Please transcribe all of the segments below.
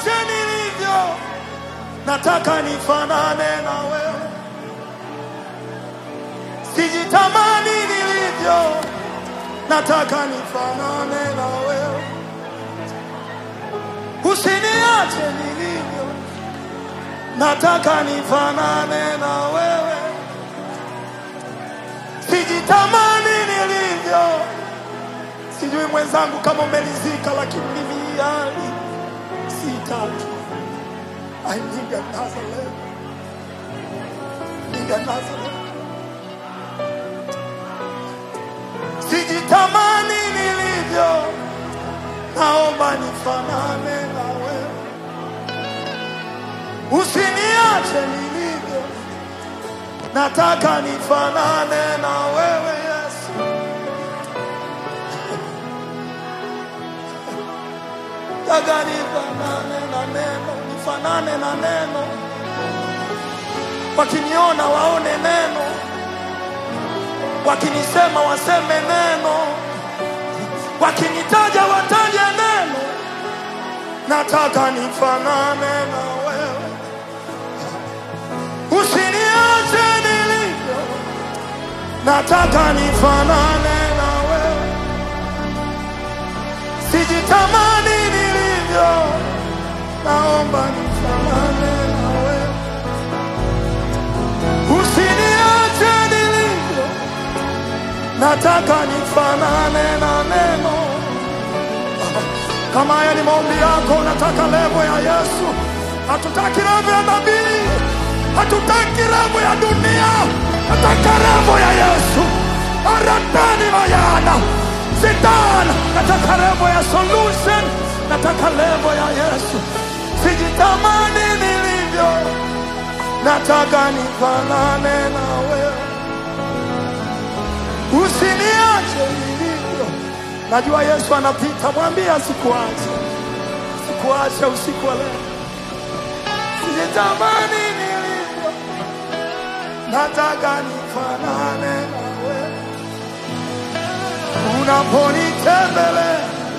usiniache nilivyo, nataka nifanane na wewe, sijitamani nilivyo, nataka nifanane na wewe, usiniache nilivyo, nataka nifanane na wewe, sijitamani nilivyo. Sijui mwenzangu kama umelizika, lakini mimi hii hali sitaki. I need another level. Need another level. Sijitamani nilivyo, naomba nifanane na wewe, usiniache nilivyo, nataka nifanane na wewe Yesu. Nataka nifanane na neno, nifanane na neno, wakiniona waone neno, wakinisema waseme neno, wakinitaja wataje neno. Nataka nifanane na wewe, usiniache nilivyo, nataka nifanane na wewe, sijitamani nilivyo, naomba nifanane na wewe, usiniache nilivyo, nataka nifanane na neno. Kama haya ni maombi yako, unataka levo ya Yesu. Hatutaki levo ya nabii, hatutaki levo ya dunia, nataka levo ya Yesu. Aratani mayana sitana, nataka levo ya solution, nataka levo ya Yesu. Sijitamani nilivyo, nataka nifanane na wewe, usiniache nilivyo. Najua Yesu anapita, mwambie asikuache, sikuache usiku wa leo. Sijitamani nilivyo, nataka nifanane na wewe. Unaponitembelea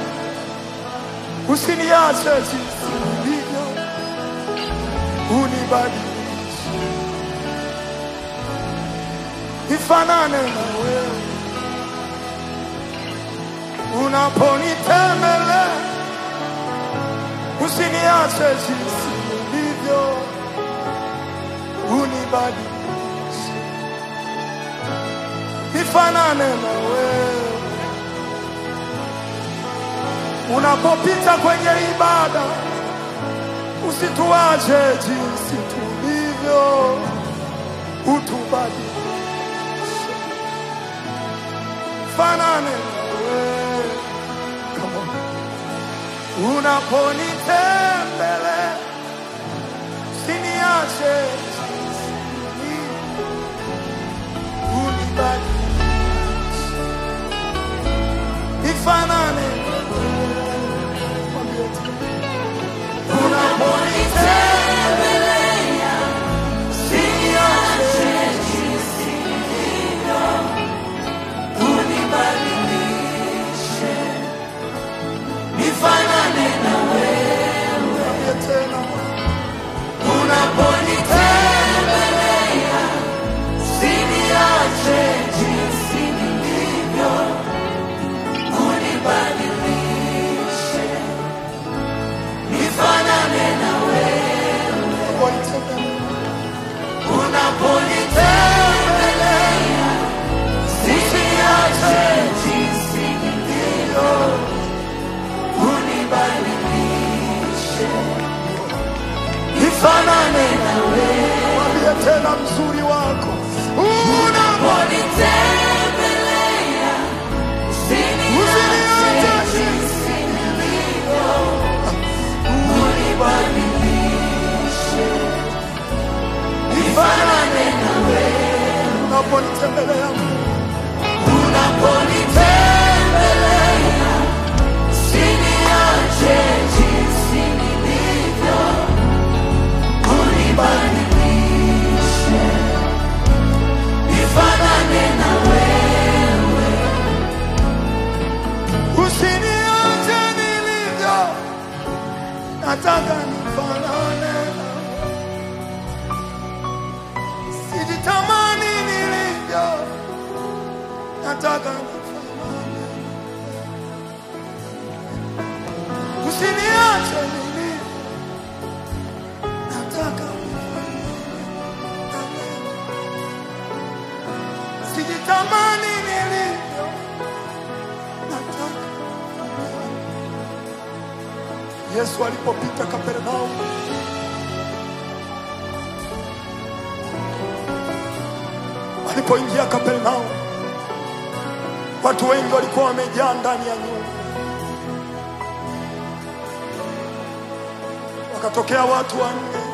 usiniache jinsi nilivyo, unibadilishe nifanane na wewe. Unaponitembelea usiniache jinsi nilivyo, unibadilishe nifanane na wewe. Unapopita kwenye ibada usituache jinsi tulivyo, utubadilishe fanane na wewe. Come on. Unaponitembelea usiniache jinsi nilivyo, unibadilishe nifanane na wewe. Mwambie tena. Unaponitembelea usiniache Mwambie tena. Unaponitembelea. Nifanane na wewe. Mwambie tena mzuri wako unaponitembelea usiniache jinsi nilivyo, unibadilishe nifanane na wewe. Unaponitembelea unaponitembelea usiniache jinsi nilivyo, unibadilishe nataka nifanane. Usiniache mimi, nataka nifanane. Sijitamani nilivyo, nataka Yesu alipopita Kapernaumu, alipoingia Kapernaumu, watu wengi walikuwa wamejaa ndani ya nyumba. Wakatokea watu wanne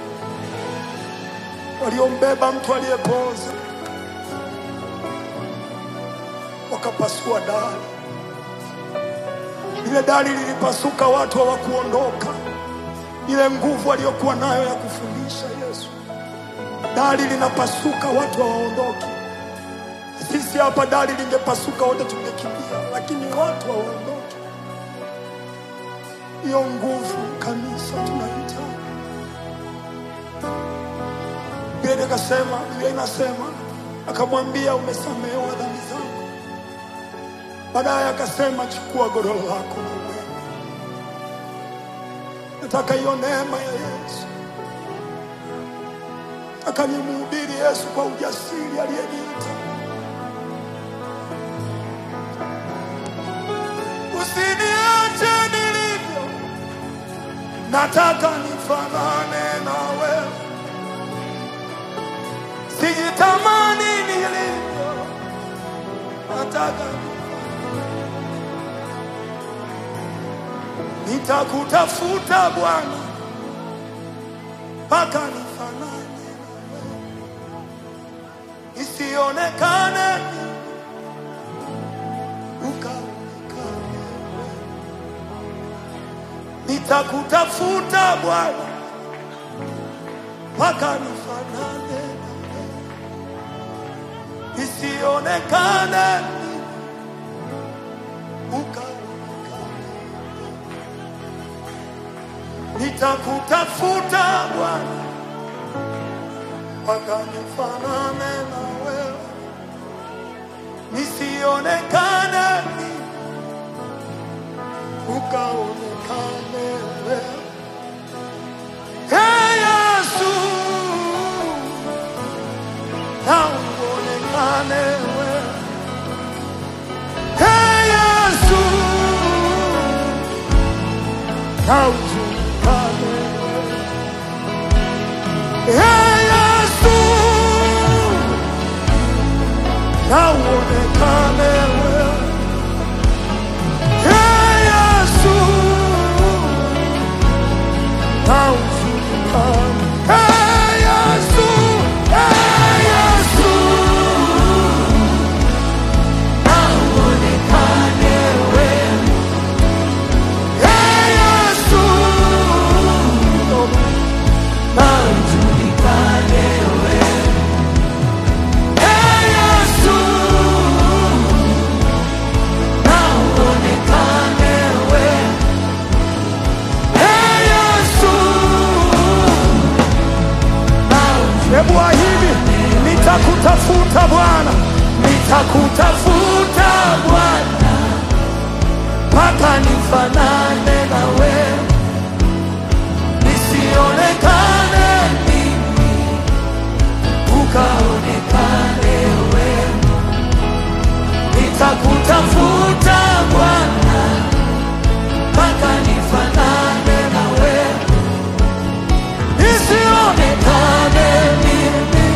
waliombeba mtu aliyepooza, wakapasua dari. Ile dari lilipasuka, watu hawakuondoka. Ile nguvu aliyokuwa nayo ya kufundisha Yesu, dari linapasuka, watu hawaondoki. Sisi hapa dari lingepasuka, wote tungekimbia, lakini watu hawaondoki. Hiyo nguvu kanisa tunahitaji. Biblia ikasema, Biblia inasema, akamwambia umesamehewa dhambi zako. Baadaye akasema chukua godoro lako na uende. Nataka hiyo neema ya Yesu, nataka nimhubiri Yesu kwa ujasiri aliyeniita. Usiniache nilivyo, nataka nifanane na wewe, sijitamani nilivyo, nataka nitakutafuta Bwana mpaka nifanane na wewe, isionekane ukaonekane wewe. Nitakutafuta Bwana mpaka nifanane na wewe, isionekane ukaonekane nitakutafuta Bwana mpaka nifanane na wewe, nisionekane ukaonekane wewe. Hey Yesu, na uonekane wewe. Hey Yesu, na ujulikane wewe. Hey Yesu, na uonekane wewe. Hey Yesu, na ujulikane. Hey Yesu, hey Yesu, na uonekane wewe. Hey Yesu, na ujulikane wewe. Hey Yesu, na uonekane wewe. Hey Yesu, Hebu ahidi, nitakutafuta Bwana, nitakutafuta Bwana mpaka nifanane na wewe, nisionekane mimi, ukaonekane wewe. Nitakutafuta Bwana mpaka nifanane na wewe, nisionekane mimi,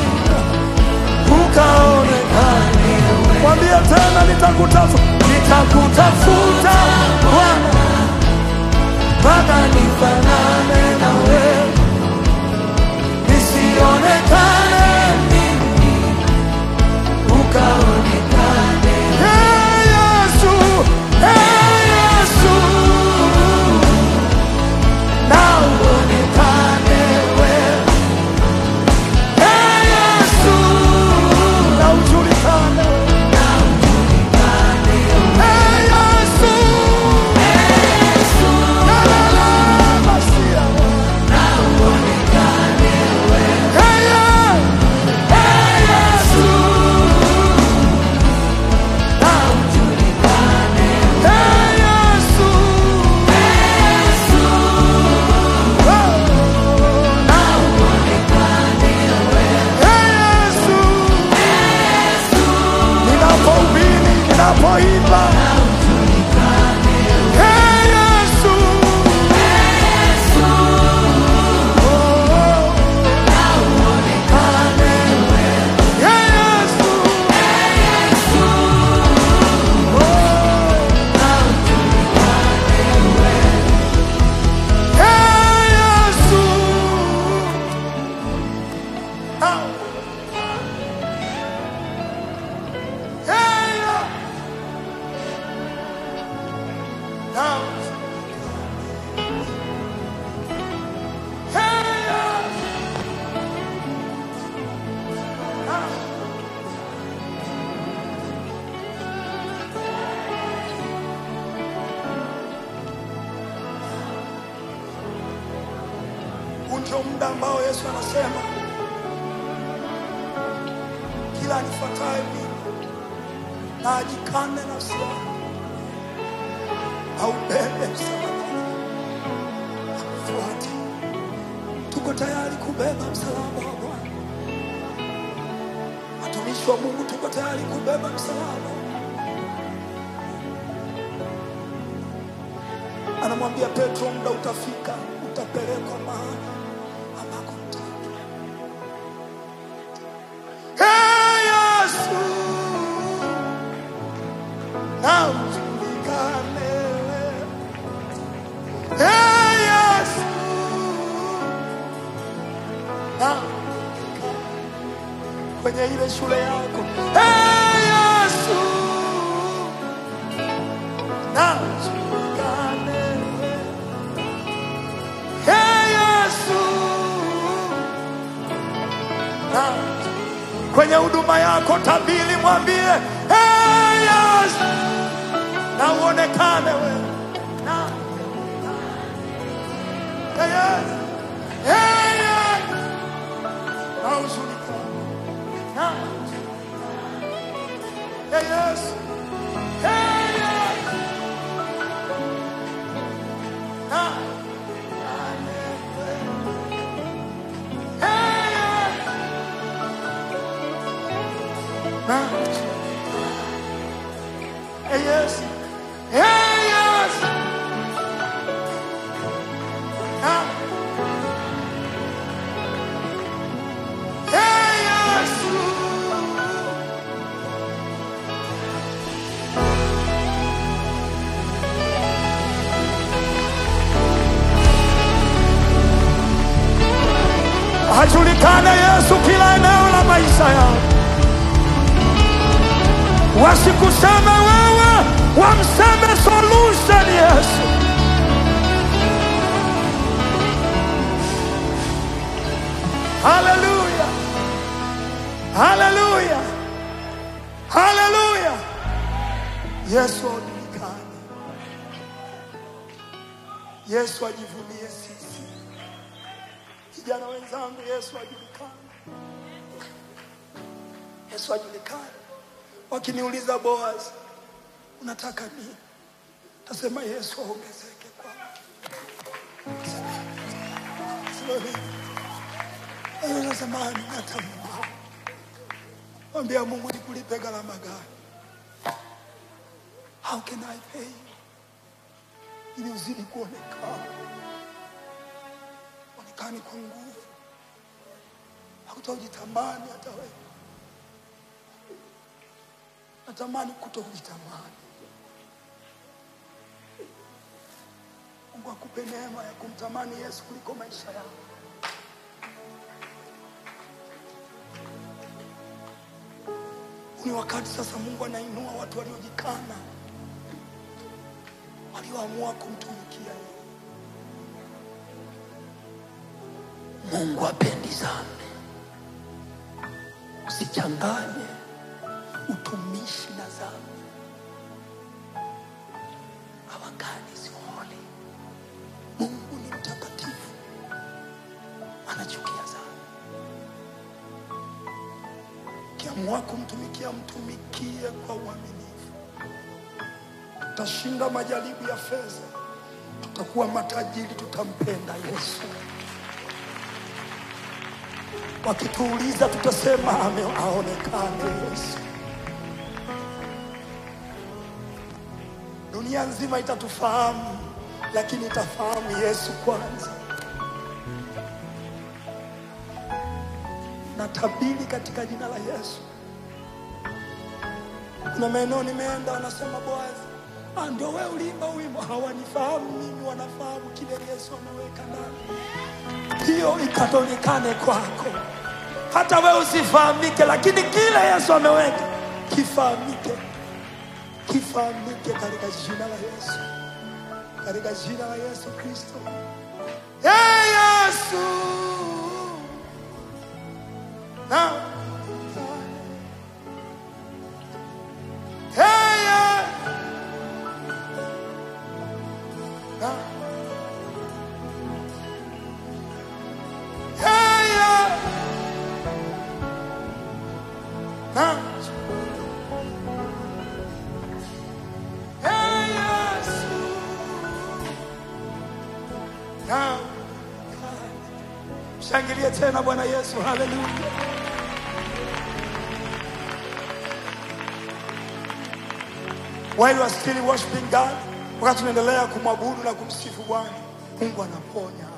ukaonekane wewe. Mwambie tena, nitakutafuta, nitakutafuta Bwana mpaka nifanane na wewe, nisionekane mimi, ukaonekane. Hey Yesu, hey Yesu, na uonekane wewe. Hey Yesu, na ujulikane wewe. Hey Yesu, la la la, ndio muda ambao Yesu anasema kila anifuataye mimi na ajikane nafsi yake aubebe msalaba fuate. Tuko tayari kubeba msalaba wa Bwana. Watumishi wa Mungu, tuko tayari kubeba msalaba. Anamwambia Petro, muda utafika, utapelekwa mahali ambako mtaki. Hey, Yesu, na ujulikane wewe. Hey, Yesu, na kwenye ile shule yako. Hey, Yesu, na ujulikane wewe. Hey, Yesu, na kwenye huduma yako tabili, mwambie hey, Yesu, na uonekane wewe na Hey, Yesu, hey, Yesu, na ujulikane na Hey, Yesu, hey, Yesu, na Hey, Yesu, na Hey, Yesu, hey, Yesu, na Hey, Yesu. Ajulikane Yesu kila eneo la maisha yao, wasikuseme wewe, wamseme solution Yesu. Haleluya, haleluya, haleluya. Yesu ajulikane, Yesu ajivunie sisi. Vijana wenzangu, Yesu ajulikane, Yesu ajulikane. Wakiniuliza Boaz, unataka nini? Tasema Yesu aongezeke kwangu. Natamani hata Mungu, mwambia Mungu nikulipe gharama gani? How can I pay you? ili uzidi kuonekana, onekani kwa nguvu, hakutojitamani hata wewe. Natamani kutokujitamani. Mungu akupe neema ya kumtamani Yesu kuliko maisha yako. Huu ni wakati sasa Mungu anainua watu waliojikana, walioamua kumtumikia yeye. Mungu apendi dhambi. Usichanganye utumishi na dhambi. Our God is holy. Mungu ni mtakatifu, anachukia dhambi. Ukiamua kumtumikia, mtumikie kwa uaminifu. Tutashinda majaribu ya fedha, tutakuwa matajiri, tutampenda Yesu. Wakituuliza tutasema ame aonekane Yesu. Dunia nzima itatufahamu, lakini itafahamu Yesu kwanza. Natabiri katika jina la Yesu. Kuna maeneo nimeenda, wanasema Boazi, ah, ndio wewe uliimba wimbo. Hawanifahamu mimi, wanafahamu kile Yesu ameweka ndani hiyo ikaonekane kwako, hata wewe usifahamike, lakini kile Yesu ameweka kifahamike, kifahamike katika jina la Yesu, katika jina la Yesu Kristo. Hey, Yesu na Hey, Yesu. na na Hey, Yesu. Na shangilie tena Bwana Yesu, haleluya. While you are still worshiping God, wakati tunaendelea kumwabudu na kumsifu Bwana, Mungu anaponya.